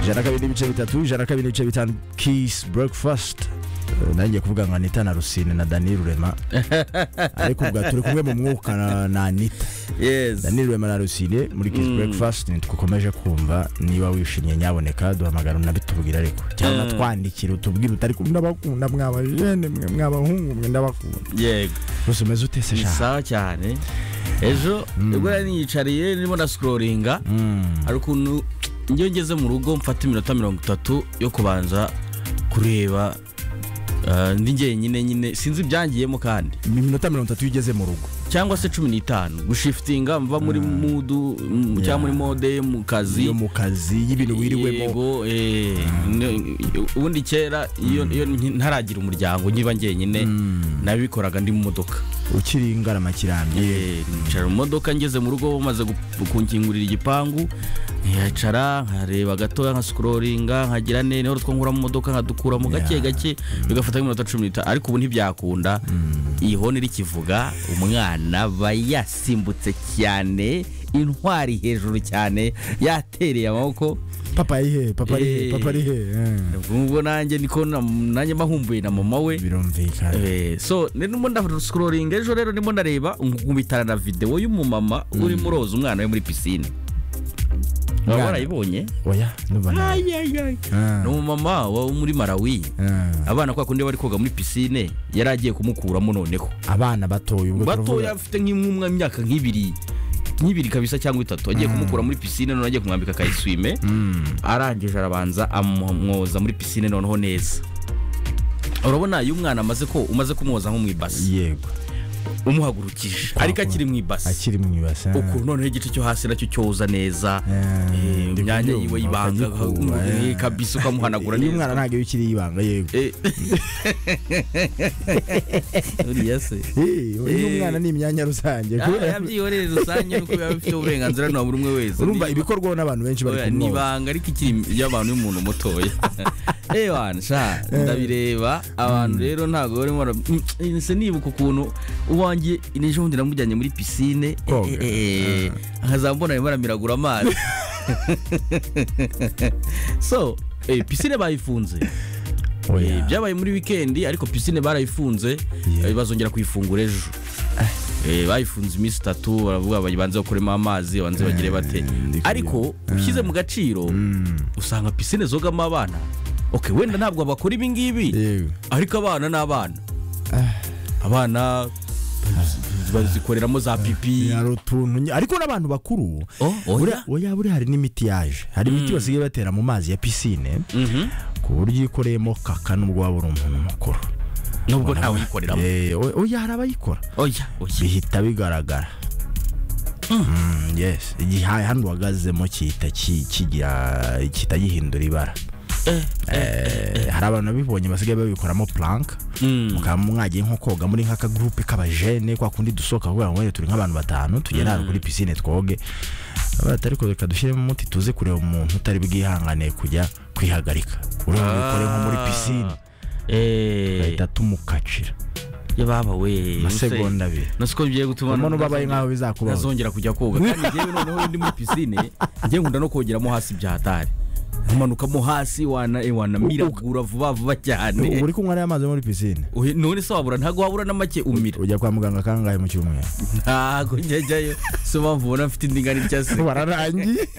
ijana na kabiri n'ibice bitatu ijana na kabiri n'ibice bitanu kisi burekifasiti nanjye kuvuga nka anita na rusine na dani rurema ariko ubwa turi kumwe mu mwuka na- na anita dani rurema na rusine muri kisi Mm. burekifasiti ntitukomeje kumva niba wishimye nyaboneka duhamagara unabitubwira ariko cyangwa Mm. twandikire utubwire utari kumwe n'abakunda mwabajene mwe mw'abahungu mwe ndabakunda yego gusa umeze utese ni shaka sawa cyane ejo ubwo nari niyicariye ndimo na sikororinga Mm. hari ukuntu njyewe ngeze mu rugo mfata iminota mirongo itatu yo kubanza kureba eh, ndi njyenyine nyine sinzi ibyangiyemo kandi Ni iminota mirongo itatu iyo ugeze mu rugo cyangwa se cumi n'itanu gushifitinga mva muri mudu mm, Yeah. cyangwa muri mode yo mu kazi yo mu kazi y'ibintu wiriwemo Yego, eh, ne- ubundi kera iyo iyo nki- ntaragira umuryango nkiba njyenyine nabikoraga ndi mu modoka ukiri ingarama kirambye Eh, nicara mu modoka ngeze mu rugo bamaze gu- kunkingurira igipangu nkicara nkareba gatoya nkasikororinga nkagira ne niho two nkura mu modoka nkadukuramo gake Yeah. gake bigafata nk'iminota cumi n'itanu ariko ubu ntibyakunda iyi honi rikivuga umwana aba yasimbutse cyane intwari hejuru cyane yatereye amaboko papa arihe papa arihe Eh. papa arihe eh. ubwo nanjye niko na- nanjye mba nkumbuye na mama we birumvikana Eh, so ndimo ndasikororinga ejo rero ndimo ndareba nkubitana na videwo y'umumama urimo uroza umwana we muri pisine Umwana. waba warayibonye oya nubona ni umumama wo muri malawi abana kwa kundi bari koga muri pisine yari agiye kumukuramo noneho abana batoya ubwo batoya turavuga afite nk'umwe imyaka nk'ibiri nk'ibiri kabisa cyangwa itatu agiye kumukura muri pisine noneho agiye kumwambika akayiswime arangije arabanza amwoza muri pisine noneho neza urabona iyo umwana amaze ko umaze kumwoza nko mu ibasi yego umuhagurukije Kwa- ariko akiri mu ibasi akiri mu ibase ah. ukuntu noneho igice cyo hasi nacyo cyoza neza Eh, eh, ndi imyanya kubyumva, yiwe y'ibanga akagikuba, eh, eh. kabisa ukamuhanagura iyo neza umwana ntabwo iyo ukiri ibanga yego Eh. uriya se Eh, iyo Eh. umwana ni imyanya rusange Ah, kubera- yabyihoreye rusange nuko biba bifite uburenganzira na buri umwe wese urumva Niba- ibikorwaho n'abantu benshi bari oya, ni kumwoza ibanga ariko ikiri y'abantu y'umuntu mutoya ewana sha ndabireba abantu rero ntabwo barimo bara- Mm, eh, se nibuka ukuntu uwanjye n'ejo bundi namujyanye muri pisine Koga. nkazambona arimo aramiragura amazi so eh, pisine bayifunze Oya. Eh, byabaye muri wikendi ariko pisine barayifunze Yeah. eh, bazongera kuyifungura ejo Eh, bayifunze iminsi itatu baravuga babanze bakuremo amazi babanze bagire bate ndikugira. ariko ushyize mu gaciro usanga pisine zogamo abana ok wenda ntabwo bakora ibi ngibi yego ariko abana ni abana abana bazikoreramo za pipi hari utuntu nye- ariko n'abantu bakuru Oh, oya. buriya- oya buriya hari n'imiti yaje hari imiti basigaye batera mu mazi ya pisine Mhm. ku buryo ikoreyemo kaka nubwo waba uri umuntu mukuru nubwo ntawe uyikoreramo Eh, o- oya hari abayikora oya oya bihita bigaragara Mm, yes igihe hano uhagazemo gihita ki- kigira gihita gihindura ibara Eh, hari abantu babibonye basigaye babikoramo plank Mm. mukaba mwagiye nko koga muri nk'aka gurupe k'abajene kwa kundi dusohoka kugira ngo wenda turi nk'abantu batanu tugere ahantu kuri pisine twoge bati ariko reka dushyiremo umuti tuze kureba umuntu utari bwihanganiye kujya kwihagarika urumva ubikore nko muri pisine Eh, bahita tumukacira ya baba we amasegonda abiri nasiko bigiye gutuma umuntu ubabaye nk'aho bizakubaho ntazongera kujya koga kandi njyewe noneho iyo ndi muri pisine njye nkunda no kogeramo hasi bya hatari nkamanukamo hasi wana eh, wanamiragura vuba vuba ubu cyane uri kunywa ariya mazi muri pisine Uhe- none se wabura ntabwo wabura na make umira ujya kwa muganga kangahe mu cyumweru ntabwo njya jyayo si yo mpamvu ubona mfite indinganiza se bararangiye